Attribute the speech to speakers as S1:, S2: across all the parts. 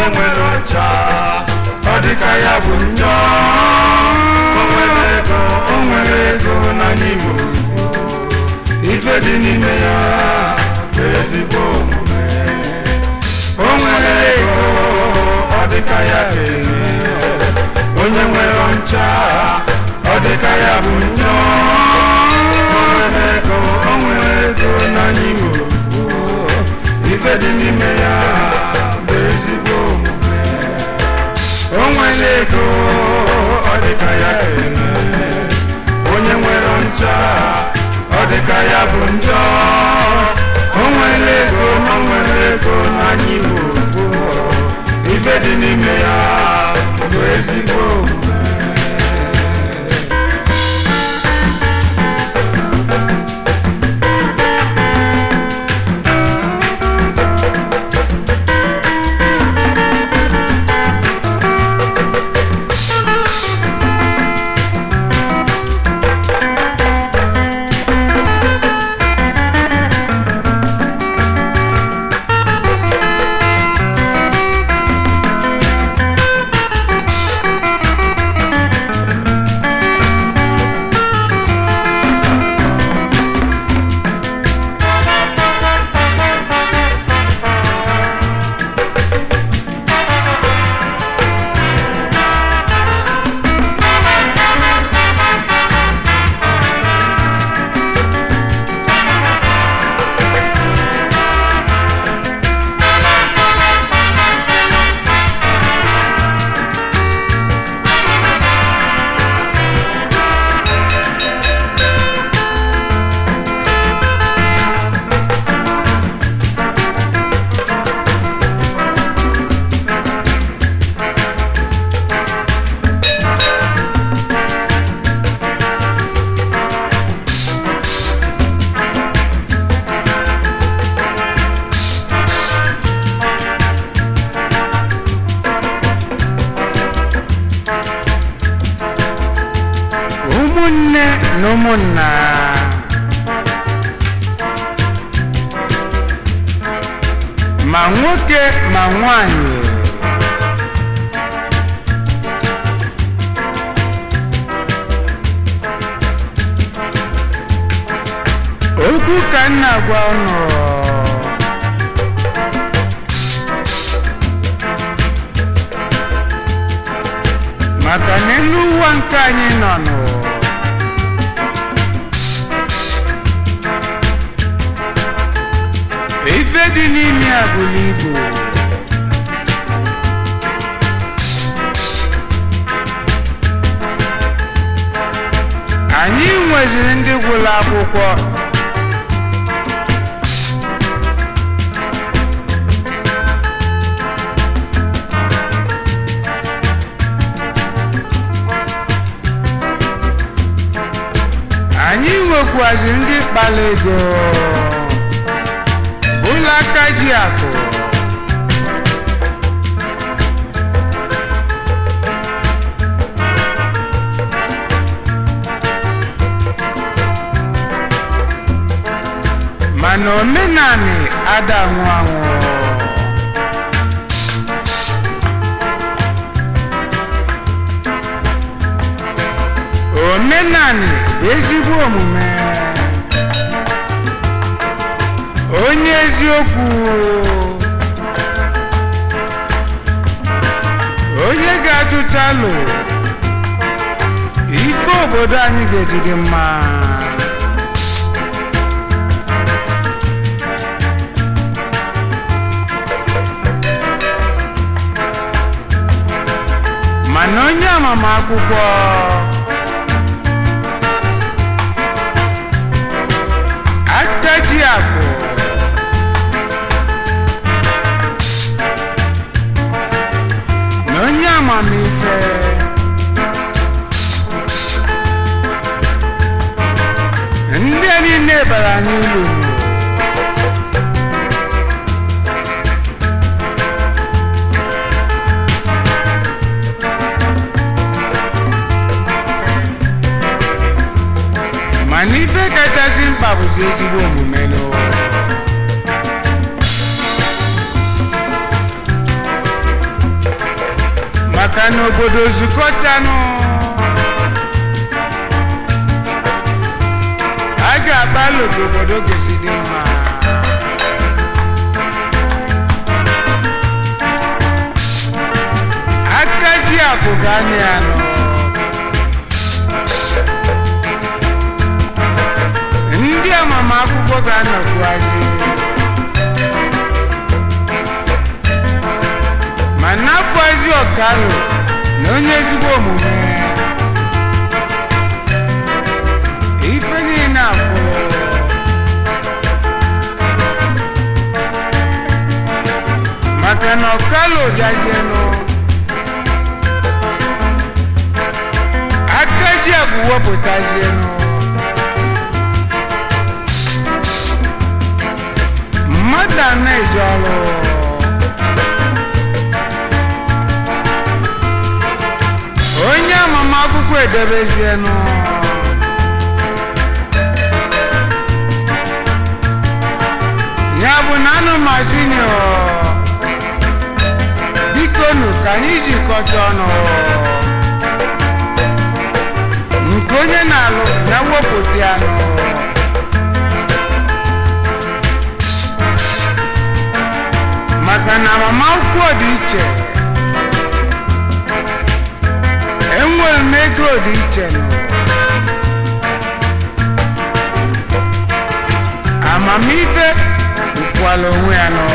S1: nwere ọcha ọ dịka ya bụ njọ o nwere ego o nwere ego na n'ime ozugbo ife dị n'ime ya bụ ezigbo omume o nwere ego ọ dịka ya ga-eme onye nwere ọcha ọ dịka ya bụ njọ o nwere ego o nwere ego na n'ime ozugbo ife dị n'ime ya bụ ezigbo omume o nwere ego ọ dịka ya ga-eme onye nwere ncha ọ dịka ya bụ njọ o nwere ego na o nwere ego n'anya iwu ofu ife dị n'ime ya bụ ezigbo omume ụmụnne na ụmụnna ma nwoke ma nwanyị okwu ka m na-agwa unu maka na elu ụwa nke anyị nọ nụ ife dị n'ime ya bụrụ ibu anyị nweziri ndị gwụrụ akwụkwọ anyị nwekwaziri ndị kpara ego ụlọ aka ji akụ mana omenani ada anwụ anwụ omenani bụ ezigbo omume onye eziokwu onye ga-atụta alụ ife obodo anyị ga-ejide mma mana onye amamakwụkwọ akaji akụ na onye amamife ndị a niile bara anyị ulu mana ife kachasị mkpa bụzi ezigbo omume n'ụwa maka na obodo zukọtanụ a ga-agbalụ ka obodo gosi dị mma aka ji akụ ga anị anọ ndị amamakwụkwọ ga-anọkwuazị ma n'afọ ezi ọkalụ na onye ezigbo omume ife niile akwụrụ maka na ọkalụ bịazienụ aka ji agwụ wepụtazienụ mmadụ ana eje ọrụ onye amamakwụkwọ edebezienụ ya bụ na anụmazinio biko nụ ka anyị jikọta ọnụ nke onye na-alụ ya wepụta ya nụ maka na agbamakwụkwọ dị iche enwere m ego dị iche nụ amamife bụkwala onwe ya nọ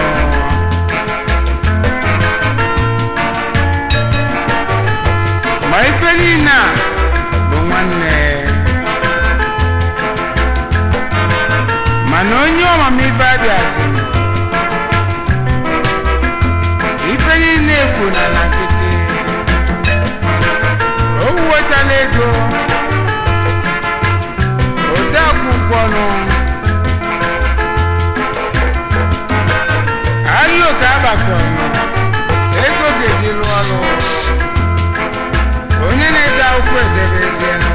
S1: ma ife niile a bụ nwanne mana onye ọmamife abịazi ife niile ekwu na na nkịtị o wetala ego ode akwụkwọ nụ alụ ka agbakọnụ ego ga-eji rụọ ọrụ onye na-ede akwụkwọ edebezienụ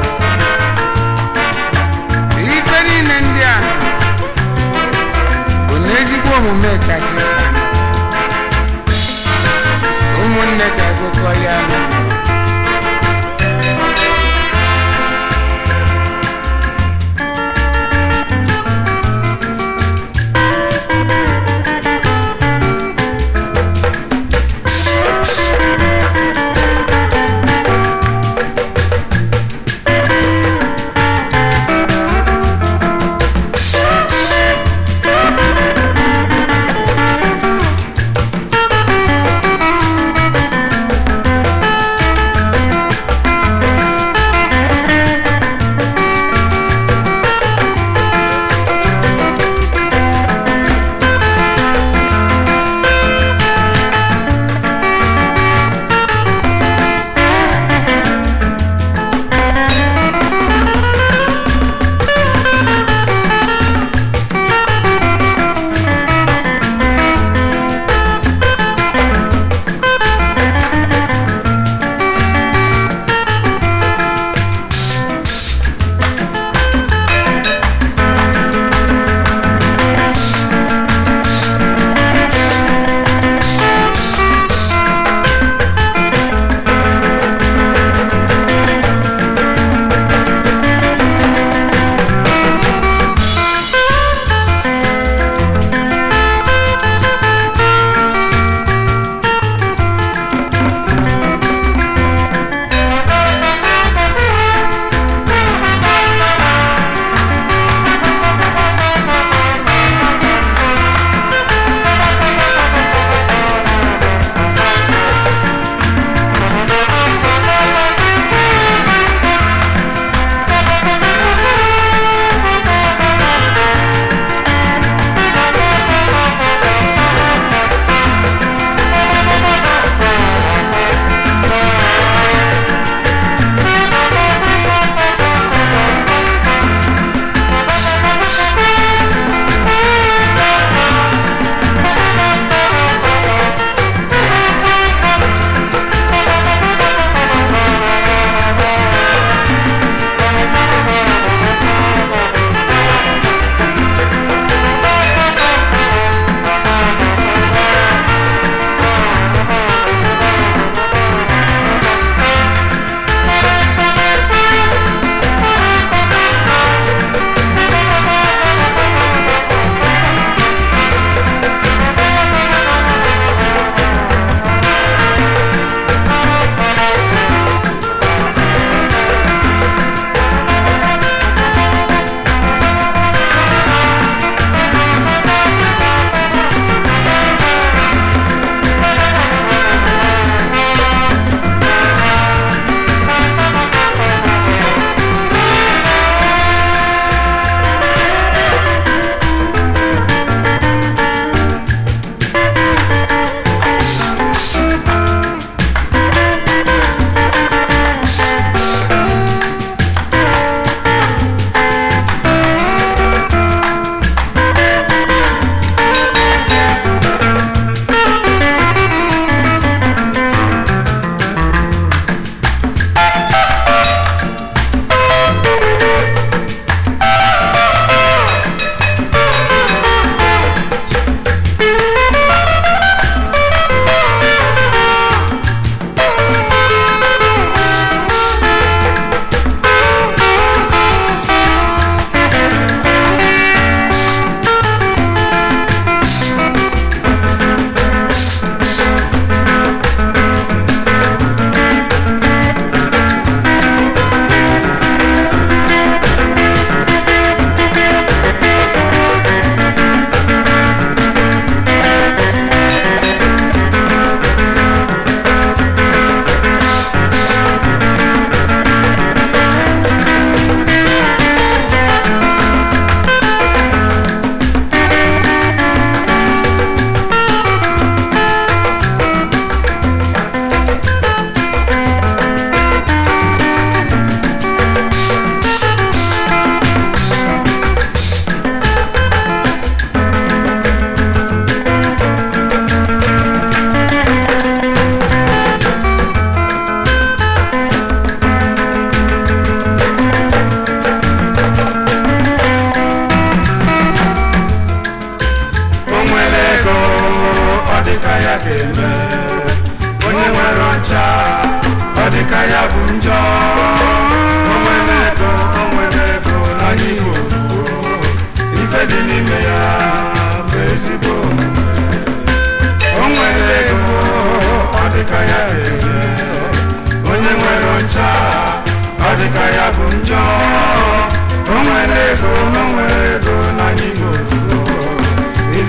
S1: ife niile ndị a nọ bụ na ezigbo omume kasị mkpa ụmụnne ka akụkọ ya nọ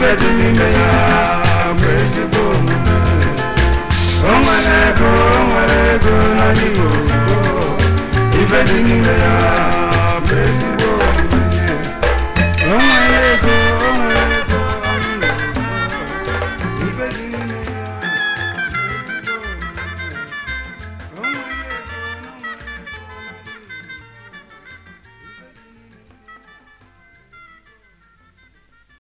S1: ife dị n'ime ya bụ ezigbo omume o nwere ego o nwere ego n'ala igbo ife dị n'ime ya